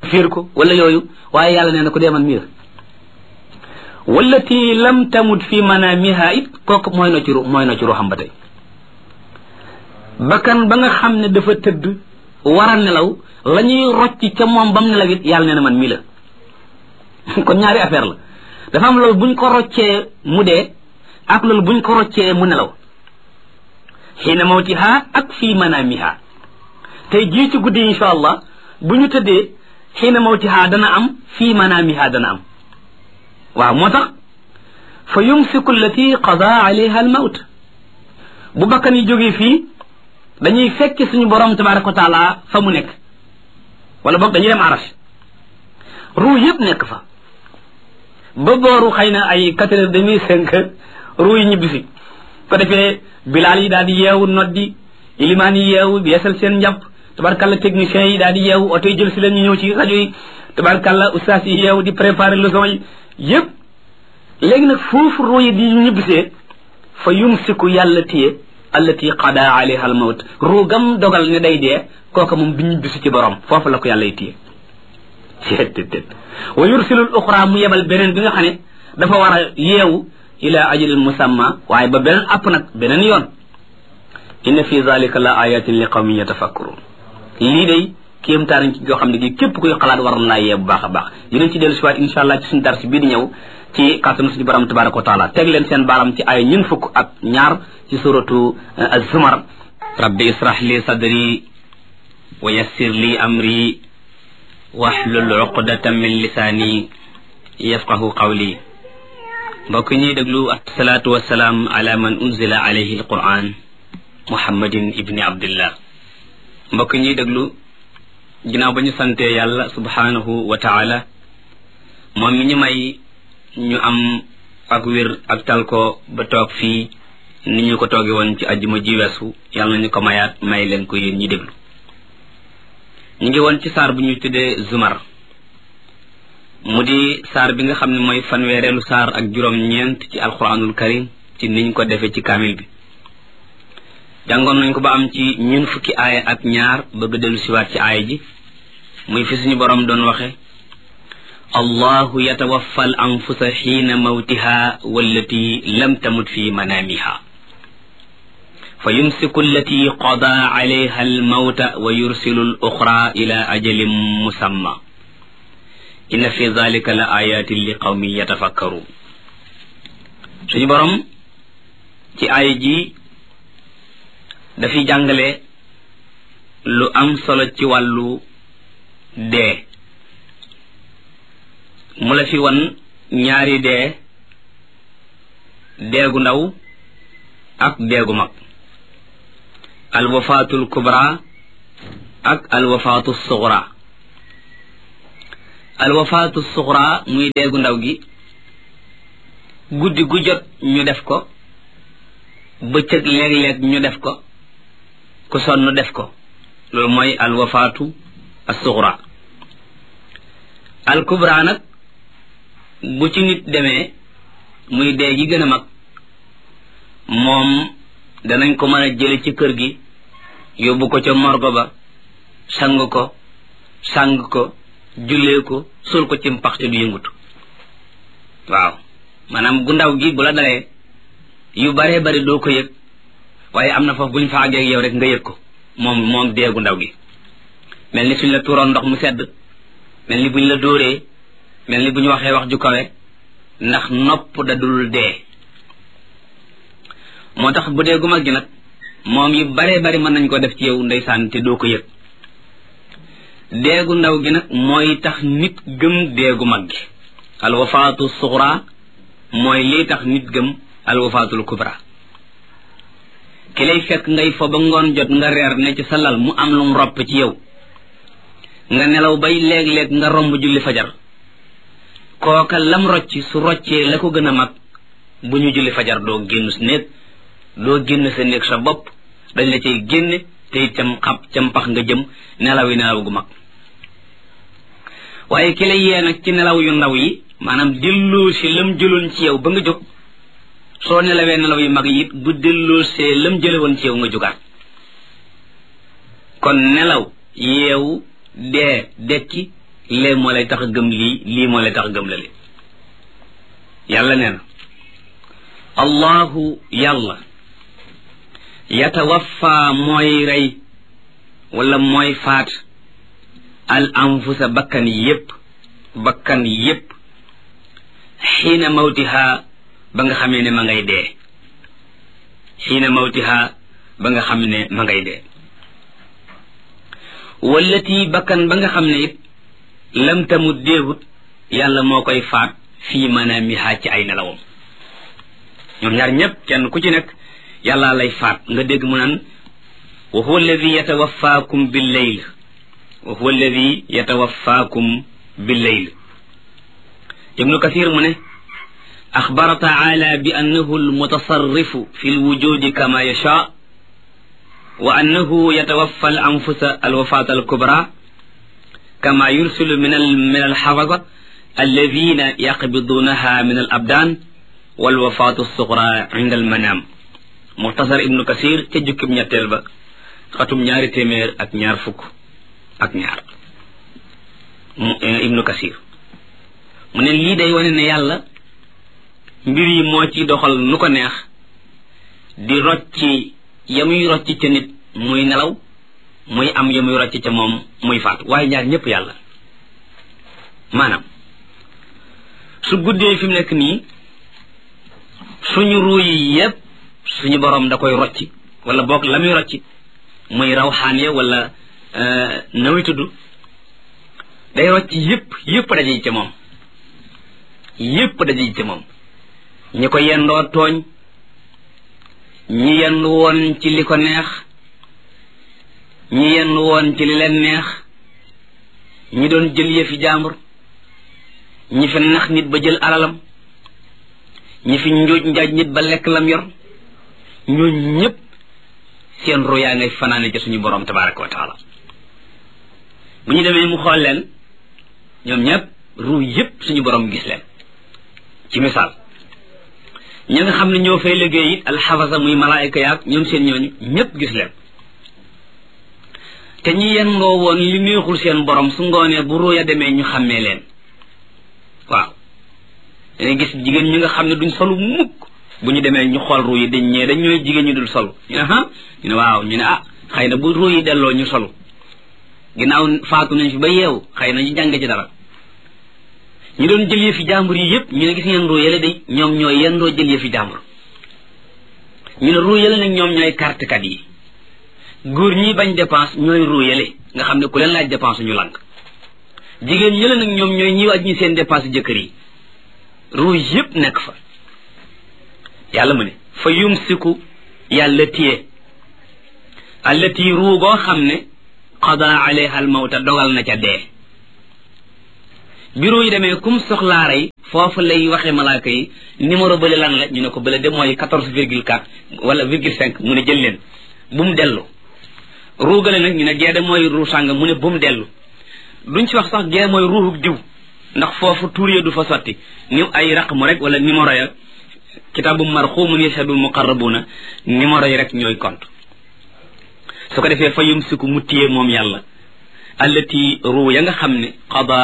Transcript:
fiir ko wala yooyu waaye yàlla nee na ko dee man mii la wallati lam tamut fi manamiha it kooku mooy na ci ru mooy na ci ruuxam ba tey bakkan ba nga xam ne dafa tëdd war a nelaw la ñuy rocc ca moom bam nelaw it yàlla nee na man mii la kon ñaari affaire la dafa am loolu buñ ko roccee mu dee ak loolu buñ ko roccee mu nelaw xiina mawtiha ak fii manamiha tey jii ci guddi insha allah bu ñu tëddee xiina mawtiha dana am fii manamiha dana am waaw moo tax fa yumsiku allati qada alayha al mawt bu bakkan yi jógee fii dañuy fekk suñu borom tabaraka wa taala fa mu nekk wala boog dañuy dem arash ruu yëpp nekk fa ba booru xëy na ay quatre heures demi cinq heures ruu yi ñibbisi ko defee bilaal yi daal di yeewu noddi ilimaan yi yeewu yeesal seen njàpp tabarkalla techniciens yi daal di yeewu oto yi jël si leen ñu ñëw ci rajo yi tabarkalla ustaas yi yeewu di préparer leçon yi yëpp léegi nag foofu ruu yi di ñibbisee fa yumsiku yàlla téye allati qada alayha al mawt ruu gam dogal ne day dee kooka moom bi ñibbisi ci borom foofu la ko yàlla téye seet wa yursilul uxra mu yebal beneen bi nga xam ne dafa war a yeewu ila ajalin musamma waaye ba beneen app nag beneen yoon inna fi zalika la ayatin li qawmin yatafakkurun lii day kéemtaan ci yoo xam ne gi képp kuy xalaat waroon laa yee bu baax a baax dinañ ci dellu si waat insha allah ci suñu dars bii di ñëw ci kàttanu suñu borom tabaraka wa taala teg leen seen baaram ci ay ñun fukk ak ñaar ci suratu az-zumar rabbi israh li sadri wa yassir li amri waxlul uqdatan min lisaani yafqahu qawli mbokk ñuy déglu asalaatu wasalaam ala man unzila alayhi alquran muhammadin ibni abdillah mbokk ñuy déglu ginnaaw ba ñu santee yàlla subhanahu wa taala moom mi ñu may ñu am ak wér ak tal ko ba toog fii ni ñu ko tooge woon ci ajjuma ji weesu yàlla nañu ko mayaat may leen ko yéen ñi déglu ñu ngi woon ci saar bu ñuy tuddee zumar mu di saar bi nga xam ne mooy fanweereelu saar ak juróom-ñeent ci alquranul karim ci niñ ko defee ci kaamil bi jàngoon nañ ko ba am ci ñun fukki aaya ak ñaar bëgg dellu siwaat ci aaya ji muy fi suñu boroom doon waxe allahu yatawaffa al anfusa xiina mawtiha wallati lam tamut fi manaamiha fa yumsiku allati qada alayha almawta wa yursilu al uxra ila ajalin musamma inna fi dalika la ayatin li qawmin yatafakkaruun suñu borom ci aaya ji dafiy jàngale lu am solo ci wàllu dee mu la fi wan ñaari dee deegu ndaw ak deegu mag alwafaatul kubra ak alwafaatu suxra alwafaatu suxra muy deegu ndaw gi guddi gu jot ñu def ko bëccëg léeg-léeg ñu def ko ku sonn def ko loolu mooy alwafaatu assuxra alkubra nag bu ci nit demee muy dee gi gën a mag moom danañ ko mën a jële ci kër gi yóbbu ko ca morgo ba sang ko sang ko jullee ko sul ko ci mpax te du yëngutu waaw maanaam gu ndaw gi bu la dalee yu baree bari doo ko yëg waaye am na foofu bu ñu fa àggee yow rek nga yëg ko moom moom deegu ndaw gi mel ni suñ la tuuroon ndox mu sedd mel ni buñ la dóoree mel ni bu ñu waxee wax ju kawe ndax nopp da dul dee moo tax bu dee gu mag gi nag moom yu baree bari mën nañ ko def ci yow ndeysaan te doo ko yëg deegu ndaw gi nag mooy tax nit gëm deegu mag gi alwafaatu suxra mooy lii tax nit gëm alwafaatul kubra ki lay fekk ngay fo ba ngoon jot nga reer ne ci sa lal mu am lu mu ropp ci yow nga nelaw bay léeg-léeg nga romb julli fajar kooka lam rocc su roccee la ko gën a mag bu ñu julli fajar doo génn sa néeg doo génn sa néeg sa bopp dañ la cay génne te itam xab cam pax nga jëm nelaw yi nelaw gu mag waaye ki lay yee nag ci nelaw yu ndaw yi maanaam delloo si lam jëloon ci yow ba nga jóg soo nelawee nelaw yu mag yi it bu delloo see lam jële woon ci yow nga jógaat kon nelaw yeewu dee dekki lee moo lay tax a gëm lii lii moo lay tax a gëm la li yàlla nee na allahu yàlla yatawaffa mooy rey wala mooy faat al anfusa bakkan yépp bakkan yépp xiina mawtiha ba nga xamee ne ma ngay dee xiina mawtiha ba nga xam ne ma ngay dee wallati bakkan ba nga xam ne it lam tamut déewut yàlla moo koy faat fii manaamiha ci ay nelawam ñoom ñaar ñépp kenn ku ci nekk yàlla lay faat nga dégg mu naan wa huwa alladi yatawaffaakum billeyl wa huwa alladi yatawaffaakum billeyl ibnu kathir mu ne axbara taala bi annahu almutasarrifu fi lwujudi kama yasha wa annahu yatawaffa al anfusa alwafat alkubra kama yursilu min al min alxafada alladina yaqbidunaha min al abdan walwafatu alsugra inda almanam muxtasar ibnu kasir ca jukkib ñetteel ba xatum ñaari téeméer ak ñaar fukk ak ñaar ibnu kasir mu ne lii day wane ne yàlla mbir yi moo ci doxal nu ko neex di rocci ya muy rocci ca nit muy nelaw muy am ya muy rocci ca moom muy faatu waaye ñaar ñëpp yàlla maanaam su guddee fi mu nekk nii suñu ruu yi yépp suñu borom da koy rocci wala boog la muy rocci muy rawxaan ya wala nawi tudd day rocci yépp yépp daje ca moom yépp daje ca moom ñi ko yendoo tooñ ñi yendu woon ci li ko neex ñi yendu woon ci li leen neex ñi doon jël yëfi jaambur ñi fi nax nit ba jël alalam ñi fi njuuj njaaj nit ba lekk lam yor ñooñ ñépp seen ruyaa ngay fanaane ci suñu borom tabaraka wa taala bu ñu demee mu xool leen ñoom ñépp ruu yépp suñu borom gis leen ci misaal ñi nga xam ne ñoo fay liggéey it alxafasa muy malaayika yaag ñoom seen ñooñu ñépp gis leen te ñi yendoo woon li neexul seen borom su ngoonee bu ruuya demee ñu xàmmee leen waaw dangay gis jigéen ñi nga xam ne duñ solu mukk bu ñu demee ñu xool ruu yi dañ ñee dañ ñooy jigéen ñu dul solu ñu ne ah ñu ne waaw ñu ne ah xëy na bu ruu yi delloo ñu solu ginnaaw faatu nañ fi ba yeewu xëy na ñu jàng ci dara ñu doon jël yëfi jàmbur yi yëpp ñu ne gis ngeen ruu yële day ñoom ñooy yendoo jël yëfi jàmbur ñu ne ruu yële nag ñoom ñooy kartekat yi góor ñi bañ dépense ñooy ruu yële nga xam ne ku leen laaj dépense ñu lànk jigéen yële nag ñoom ñooy ñi wàññi seen dépense jëkkër yi ruu yëpp nekk fa yàlla mu ne fa yumsiku yàlla téye allati ruu goo xam ne qada alayha al mawta dogal na ca dee bureau yi demee kum soxlaa rey foofu lay waxee malaaka yi numéro bële lan la ñu ne ko bële de mooy quatorze virgule quatre wala virgule cinq mu ne jël leen bu mu dellu ruugale nag ñu ne gee de mooy ruu sàng mu ne bu mu dellu duñ ci wax sax gee mooy ruuxuk diw ndax foofu tuur ya du fa sotti ni ay raqmu rek wala numéro ya kitaabu marxumun yashhadul muqarrabuna numéro yi rek ñooy compte su ko defee fa yumsiku mu téye moom yàlla allati ruu ya nga xam ne qada